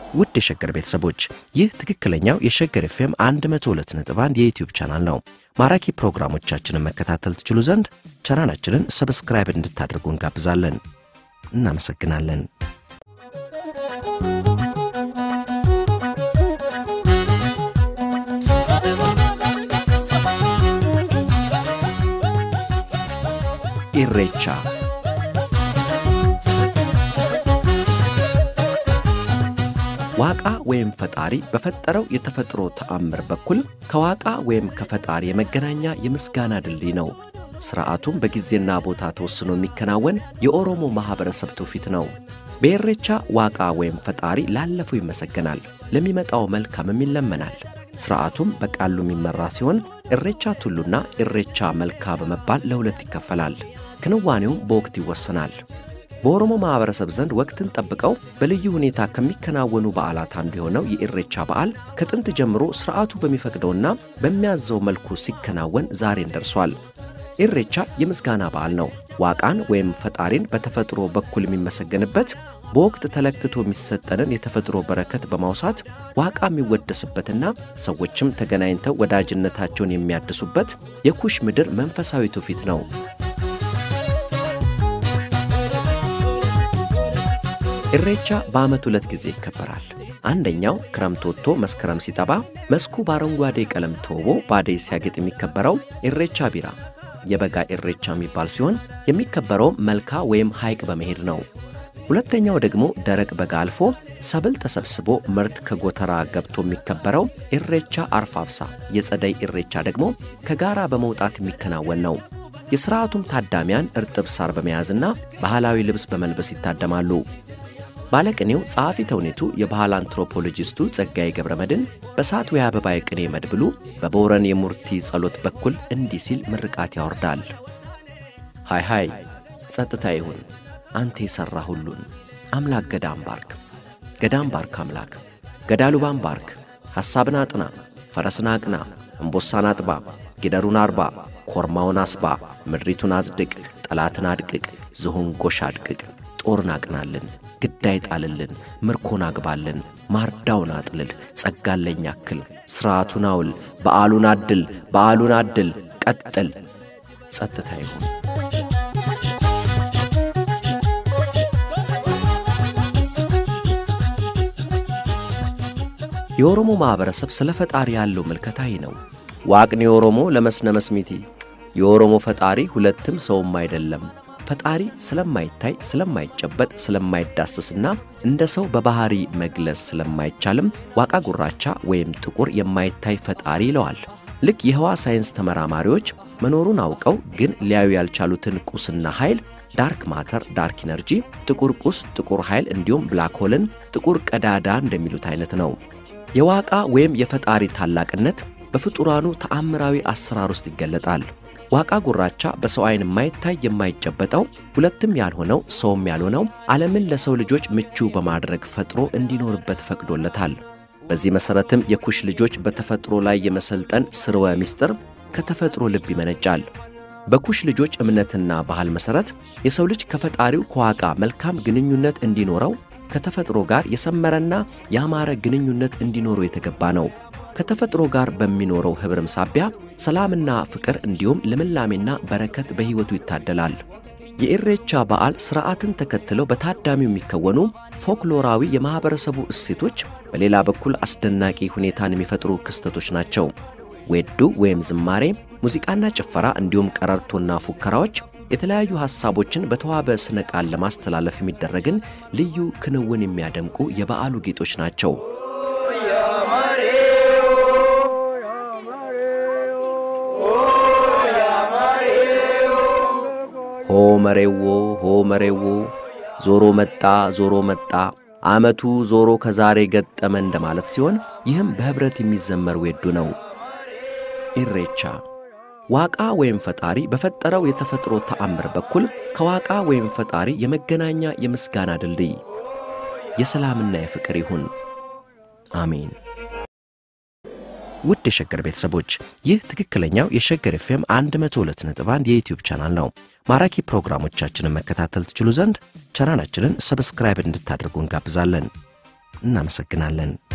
ውድ የሸገር ቤተሰቦች ይህ ትክክለኛው የሸገር ኤፍኤም 102.1 የዩትዩብ ቻናል ነው። ማራኪ ፕሮግራሞቻችንን መከታተል ትችሉ ዘንድ ቻናላችንን ሰብስክራይብ እንድታደርጉ እንጋብዛለን። እናመሰግናለን። ኢሬቻ ዋቃ ወይም ፈጣሪ በፈጠረው የተፈጥሮ ተአምር በኩል ከዋቃ ወይም ከፈጣሪ የመገናኛ የምስጋና ድልድይ ነው። ሥርዓቱም በጊዜና ቦታ ተወስኖ የሚከናወን የኦሮሞ ማኅበረሰብ ትውፊት ነው። በኢሬቻ ዋቃ ወይም ፈጣሪ ላለፈው ይመሰገናል፣ ለሚመጣው መልካምም ይለመናል። ሥርዓቱም በቃሉ የሚመራ ሲሆን ኢሬቻ ቱሉና ኢሬቻ መልካ በመባል ለሁለት ይከፈላል። ክንዋኔውም በወቅት ይወሰናል። በኦሮሞ ማኅበረሰብ ዘንድ ወቅትን ጠብቀው በልዩ ሁኔታ ከሚከናወኑ በዓላት አንዱ የሆነው የኢሬቻ በዓል ከጥንት ጀምሮ ሥርዓቱ በሚፈቅደውና በሚያዘው መልኩ ሲከናወን ዛሬን ደርሷል። ኢሬቻ የምስጋና በዓል ነው። ዋቃን ወይም ፈጣሪን በተፈጥሮ በኩል የሚመሰገንበት በወቅት ተለክቶ የሚሰጠንን የተፈጥሮ በረከት በማውሳት ዋቃ የሚወደስበትና ሰዎችም ተገናኝተው ወዳጅነታቸውን የሚያድሱበት የኩሽ ምድር መንፈሳዊ ትውፊት ነው። ኢሬቻ በዓመት ሁለት ጊዜ ይከበራል። አንደኛው ክረምት ወጥቶ መስከረም ሲጠባ መስኩ በአረንጓዴ ቀለም ተውቦ ባደይ ሲያጌጥ የሚከበረው ኢሬቻ ቢራ የበጋ ኢሬቻ የሚባል ሲሆን የሚከበረው መልካ ወይም ሐይቅ በመሄድ ነው። ሁለተኛው ደግሞ ደረቅ በጋ አልፎ ሰብል ተሰብስቦ ምርት ከጎተራ ገብቶ የሚከበረው ኢሬቻ አርፋፍሳ የጸደይ ኢሬቻ ደግሞ ከጋራ በመውጣት የሚከናወን ነው። የሥርዓቱም ታዳሚያን እርጥብ ሳር በመያዝና ባህላዊ ልብስ በመልበስ ይታደማሉ። ባለቅኔው ጸሐፊ ተውኔቱ የባህል አንትሮፖሎጂስቱ ጸጋዬ ገብረ መድን በሳት ወይ አበባ የቅኔ መድብሉ በቦረን የሙርቲ ጸሎት በኩል እንዲህ ሲል ምርቃት ያወርዳል። ሃይ ሃይ ጸጥታ ይሁን አንተ የሠራ ሁሉን አምላክ ገዳም ባርክ ገዳም ባርክ አምላክ ገዳሉባን ባርክ ሐሳብን አጥና ፈረስን አቅና እምቦሳን አጥባ ጊደሩን አርባ ኮርማውን አስባ ምድሪቱን አጽድቅ ጠላትን አድቅቅ ዝሆን ጎሽ አድቅቅ ጦርን አቅናልን ግዳይ ጣልልን ምርኮን አግባልን ማርዳውን አጥልል ጸጋለኝ ያክል ሥርዓቱን አውል በዓሉን አድል በዓሉን አድል ቀጥል ጸጥታ ይሁን። የኦሮሞ ማኅበረሰብ ስለ ፈጣሪ ያለው ምልከታይ ነው። ዋቅኔ ኦሮሞ ለመስነመስ ሚቲ የኦሮሞ ፈጣሪ ሁለትም ሰውም አይደለም ፈጣሪ ስለማይታይ ስለማይጨበጥ ስለማይዳስስና እንደ ሰው በባህሪ መግለጽ ስለማይቻልም ዋቃ ጉራቻ ወይም ጥቁር የማይታይ ፈጣሪ ይለዋል። ልክ የህዋ ሳይንስ ተመራማሪዎች መኖሩን አውቀው ግን ሊያዩ ያልቻሉትን ቁስና ኃይል ዳርክ ማተር ዳርክ ኢነርጂ፣ ጥቁር ቁስ ጥቁር ኃይል እንዲሁም ብላክ ሆልን ጥቁር ቀዳዳ እንደሚሉት አይነት ነው። የዋቃ ወይም የፈጣሪ ታላቅነት በፍጡራኑ ተአምራዊ አሰራር ውስጥ ይገለጣል። ዋቃ ጉራቻ በሰው ዓይን የማይታይ የማይጨበጠው ሁለትም ያልሆነው ሰውም ያልሆነው ዓለምን ለሰው ልጆች ምቹ በማድረግ ፈጥሮ እንዲኖርበት ፈቅዶለታል። በዚህ መሠረትም የኩሽ ልጆች በተፈጥሮ ላይ የመሰልጠን ስርወ ምስጢር ከተፈጥሮ ልብ ይመነጫል። በኩሽ ልጆች እምነትና ባህል መሠረት የሰው ልጅ ከፈጣሪው ከዋቃ መልካም ግንኙነት እንዲኖረው ከተፈጥሮ ጋር የሰመረና ያማረ ግንኙነት እንዲኖረው የተገባ ነው። ከተፈጥሮ ጋር በሚኖረው ኅብርም ሳቢያ ሰላምና ፍቅር እንዲሁም ልምላሜና በረከት በሕይወቱ ይታደላል። የኢሬቻ በዓል ሥርዓትን ተከትለው በታዳሚው የሚከወኑ ፎክሎራዊ የማኅበረሰቡ እሴቶች፣ በሌላ በኩል አስደናቂ ሁኔታን የሚፈጥሩ ክስተቶች ናቸው። ዌዱ ወይም ዝማሬ፣ ሙዚቃና ጭፈራ እንዲሁም ቀረርቶና ፉከራዎች የተለያዩ ሐሳቦችን በተዋበ ስነ ቃል ለማስተላለፍ የሚደረግን ልዩ ክንውን የሚያደምቁ የበዓሉ ጌጦች ናቸው። ሆ መሬዎ ሆ መሬዎ ዞሮ መጣ ዞሮ መጣ ዓመቱ ዞሮ ከዛሬ ገጠመ እንደማለት ሲሆን ይህም በኅብረት የሚዘመር ዌዱ ነው። ኢሬቻ ዋቃ ወይም ፈጣሪ በፈጠረው የተፈጥሮ ተአምር በኩል ከዋቃ ወይም ፈጣሪ የመገናኛ የምስጋና ድልድይ የሰላምና የፍቅር ይሁን። አሜን። ውድ የሸገር ቤተሰቦች ይህ ትክክለኛው የሸገር ኤፍኤም 102.1 የዩትዩብ ቻናል ነው። ማራኪ ፕሮግራሞቻችንን መከታተል ትችሉ ዘንድ ቻናላችንን ሰብስክራይብ እንድታደርጉ እንጋብዛለን። እናመሰግናለን።